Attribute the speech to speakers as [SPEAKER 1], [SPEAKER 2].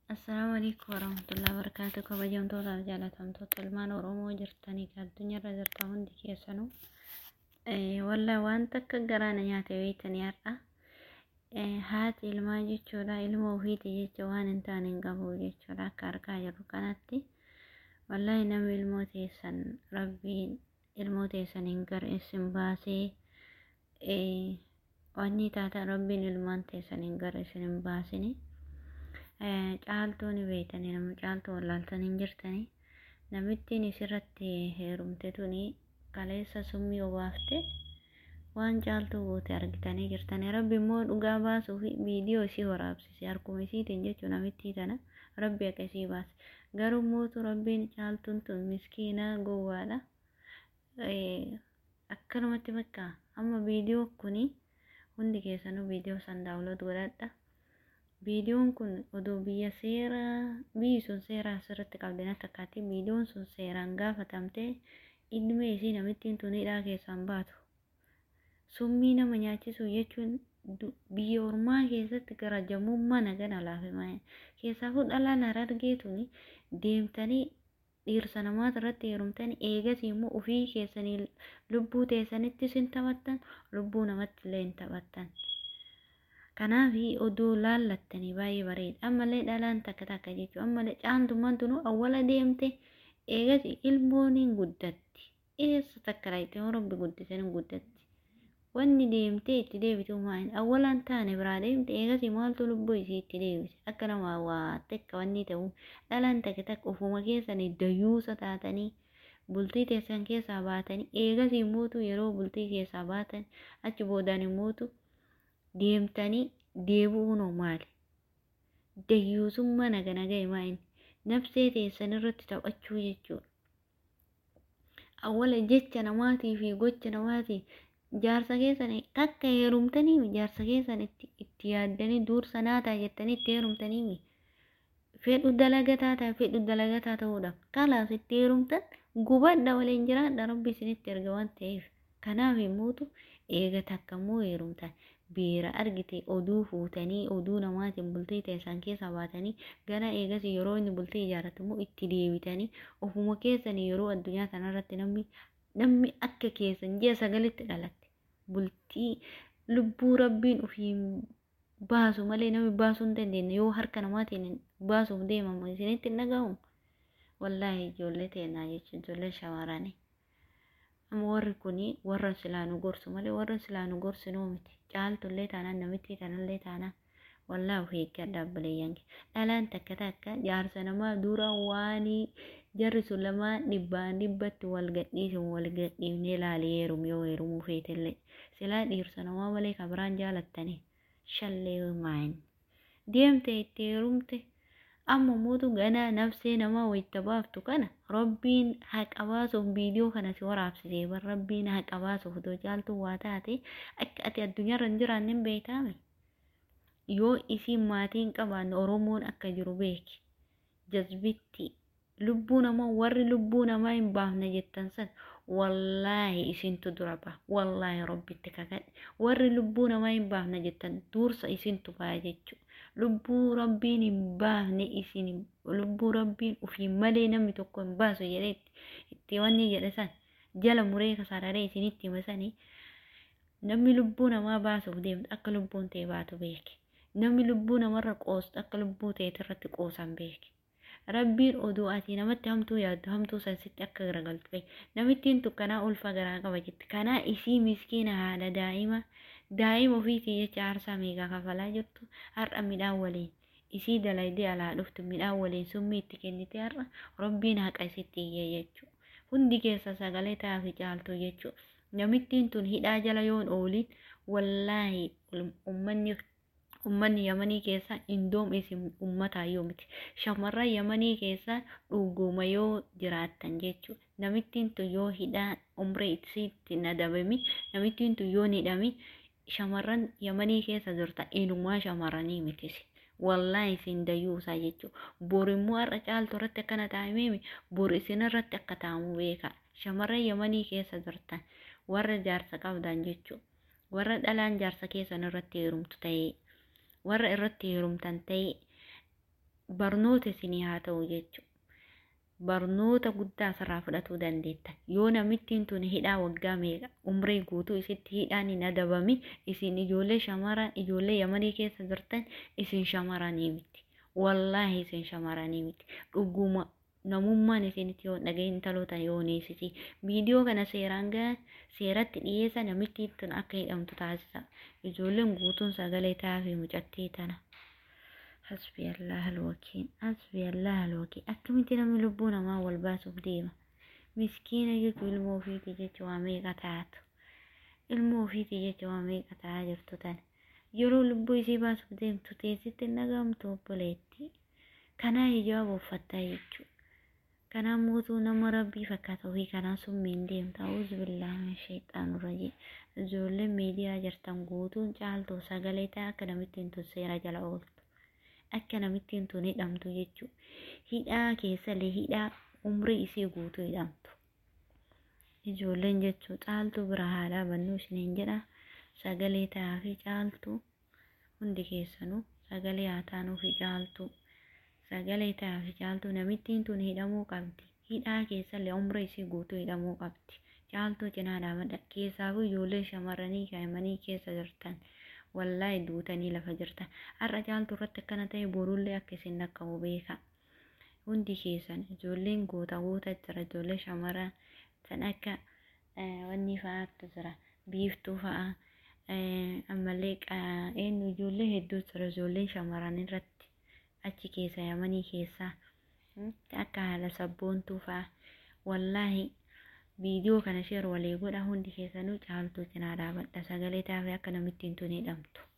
[SPEAKER 1] Assalaamu alaikum warahmatullahi wabarakatuh. Kabajamtootaaf jaalatamtoota ilmaan Oromoo jirtanii fi addunyaarra jirtan hundi keessanuu wallaahi waan takka garaana nyaate beektanii har'a haati ilmaa jechuudha ilma ofiiti jecha waan hin taane hin qabu jechuudha akka argaa jirru kanatti wallaahi namni ilmoo teessan rabbiin ilmoo teessan hin garreessin baasee wanni taata rabbiin ilmaan teessan hin garreessin hin baasini. caaltuu ni beektanii nama caaltuu wallaaltan hin jirtanii namittiin isirratti heerumte tuni kaleessa summii obaafte waan caaltuu goote argitanii jirtanii rabbi immoo dhugaa baasuu fi viidiyoo isii waraabsise harkuma isiitiin jechuun namittii tana rabbi akka isii baase garuu mootu rabbiin caaltuun tun miskiina gowwaadha akkanumatti bakka amma viidiyoo kuni hundi keessanuu viidiyoo san daawulood godhadha. viidiyoon kun odoo biyya seeraa biyyi sun seeraa asirratti qabdeen akkaatii viidiyoon sun seeraan gaafatamtee ilmee isii namittiin tunidhaa keessaan baatu summii nama nyaachisu jechuun biyya ormaa keessatti gara jamummaa nagana laafe keessaafuu dhalaan harargee tuni deemtanii dhiirsa namaata irratti heerumtanii eegas immoo ofii keessanii lubbuu teessanittis hin taphattan lubbuu namatti illee hin taphattan. kanaaf oduu laallattanii baay'ee bareeda ammallee dhalaan takka takka jechuudha ammallee caaltummaan tunu awwala deemte eegas ilmoon hin guddatti eessa takka laayite rabbi guddise hin guddatti wanni deemtee itti deebitu maa'in awwalaan taane biraa deemte eegas maaltu lubbuu isii itti deebise akka nama waa takka wanni ta'u dhalaan takka takka ofuma keessanii dayyuusa taatanii bultii teessan keessaa baatanii eegas immootu yeroo bultii keessaa baatan achi boodaan immootu deemtanii deebi'uun maali? Dayyuusummaa naga naga himaa nafsee teessan irratti taphachuu jechuudha. Awwala jecha namaatii fi gocha namaatii jaarsa keessan takka heerumtanii jaarsa keessan itti yaaddanii dursa naataa jettanii itti heerumtanii fedhu dalagataa ta'a fedhu dalagataa ta'uudhaaf kalaas itti heerumtan gubadha waliin jiraadha rabbi isinitti erga waan ta'eef kanaaf immuutu eega takka immoo heerumtan beera argite oduu fuutanii oduu namaatiin bultii teessan keessa baatanii gara eegas yeroo inni bultii ijaarratu immoo itti deebitanii ofuma keessanii yeroo addunyaa kanarratti namni namni akka keessan ji'a sagalitti dhalatte bultii lubbuu rabbiin ofii baasu malee namni baasuu hin dandeenye yoo harka namaatiin baasuuf deemamu isinitti hin dhagahamu wallaahi ijoollee teenyaa jechuun ijoollee shamarranii. amma warri kuni warra silaa nu gorsu malee warra silaa nu gorsinuu miti caaltullee taanaan namitti tanallee taanaan wallaa of eeggadha abbileeyyan dhalaan takka takka jaarsa namaa dura waanii jarri sun lamaan dhibbaan dhibbatti wal gadhiisun wal gadhiifnee laalee heerum yoo heerumuu feetillee silaa dhiirsa namaa malee kan biraan jaalattanii shallee maayin deemte itti heerumte amma mootu ganaa nafsee namaa wayita baaftu kana rabbiin haqa baasuuf viidiyoo kana si waraabsisee bar rabbiin haqa baasuuf otoo caaltuu waa taate akka ati addunyaarra hin jiraanne hin beekame yoo isiin maatiin qabaanne oromoon akka jiru beeki jazbitti lubbuu namaa warri lubbuu namaa hin baafne jettan san wallaahi isintu dura ba'a wallaahi rabbitti kakadhe warri lubbuu namaa hin baafne jettan dursa isintu ba'a jechuudha. lubbuu rabbiin hin baafne isin lubbuu rabbiin ofii malee namni tokko hin baasu jedhee itti wanni jedhe san jala muree kasararee isinitti himasanii namni lubbuu namaa baasuuf deemtu akka lubbuun ta'e baatu beeke namni lubbuu namarra qoostu akka lubbuu ta'e irratti qoosan beeke rabbiin oduu ati namatti hamtuu yaaddu hamtuu san sitti akka garagaltu beeke namittiin tukkanaa ulfa garaa qaba jetti kanaa isii miskiina haadha daa'ima daa'ima ofiitii jecha aarsaa meeqaa kafalaa jirtu har'a midhaan waliin isii dalaydee alaa dhuftu midhaan waliin summii itti kennite har'a rabbiin haqa isitti iyyee jechuudha hundi keessa sagalee ta'aa fi caaltuu jechuudha namittiin tun hidhaa jala yoon ooliin wallaahi ummanni ummanni yamanii keessa indoom isin ummataa yoo miti shamarran yamanii keessa dhuguma yoo jiraattan jechuudha namittiin tun yoo hidhaa umree isiitti nadabami namittiin tun yoo hidhami shamarran yamanii keessa jirta inumaa shamarranii mitisi wallaahi isin dayyuusaa jechuudha bor immoo har'a caaltu irratti akkana taa'imee bor isin irratti akka taa'amu beeka shamarran yamanii keessa jirtan warra jaarsa qabdan jechuudha warra dhalaan jaarsa keessan irratti heerumtu ta'ee warra irratti heerumtan ta'ee barnoota isinii haa ta'u jechuudha. Barnoota guddaa asirraa fudhatuu dandeetta. Yoo namittiin tun hidhaa waggaa meeqa umrii guutuu isitti hidhaan hin adabami isin ijoollee shamaran ijoollee yamanii keessa jirtan isin shamaranii miti. Wallaahi isin shamaranii miti. Dhuguma namummaan isinitti yoo dhagahin intaloota yoo neessisi. Viidiyoo kana seeraan gahan seeratti dhiyeessa namittiin tun akka hidhamtu taasisa. Ijoolleen guutuun sagalee taafii mucattii tana. Hasbi Allah alwakiin. Hasbi Allah alwakiin. Akkamitti namni lubbuu namaa wal baasuuf deema? Miskiina jechuun ilmoo ofiiti jecha waa meeqa taatu? Ilmoo ofiiti jecha waa meeqa ta'aa jirtu tana? Yeroo lubbuu isii baasuuf deemtu teessitti hin dhagamtu obboleetti. Kanaa hijaaba uffattaa jechuudha. Kanaa mootuu nama rabbii fakkaata ofii kanaa summiin deemta. Auzu billaahi sheexaanu rajii. Ijoolleen miidiyaa jirtan guutuun caaltuu sagalee ta'a akka namittiin tun seera jala ooltu. Akka namittiin tun hidhamtu jechuudha. Hidhaa keessallee hidhaa umrii isii guutuu hidhamtu. Ijoolleen jechuun caaltuu bira haadhaa bannuu isiniin jedha. Sagalee ta'aa fi caaltuu hundi keessanuu sagalee haa taanuu fi caaltuu. Sagalee ta'aa fi caaltuu namittiin tun hidhamuu qabdi. Hidhaa keessallee umrii isii guutuu hidhamuu qabdi. Caaltuu cinaa dhaabbadha. Keessaafuu ijoollee shamarranii kaa'imanii keessa jirtan. Wallaahi duutanii lafa jirtan. Har'a caaltuu irratti akkana ta'e borullee akka isin dhaqqabu beeka. Hundi keessan ijoolleen goota goota jira ijoollee shamaran san akka wanni fa'aatu jira. Biiftuu fa'a. Ammallee eenyu ijoollee hedduu jira ijoolleen shamaran irratti achi keessa yamanii keessaa. Akka haala sabboontuu fa'a. Wallaahi viidiyoo kana sheer walii godha hundi keessanuu caaltuu cinaa dhaabadha sagalee taafee akka namittiin tun hidhamtu.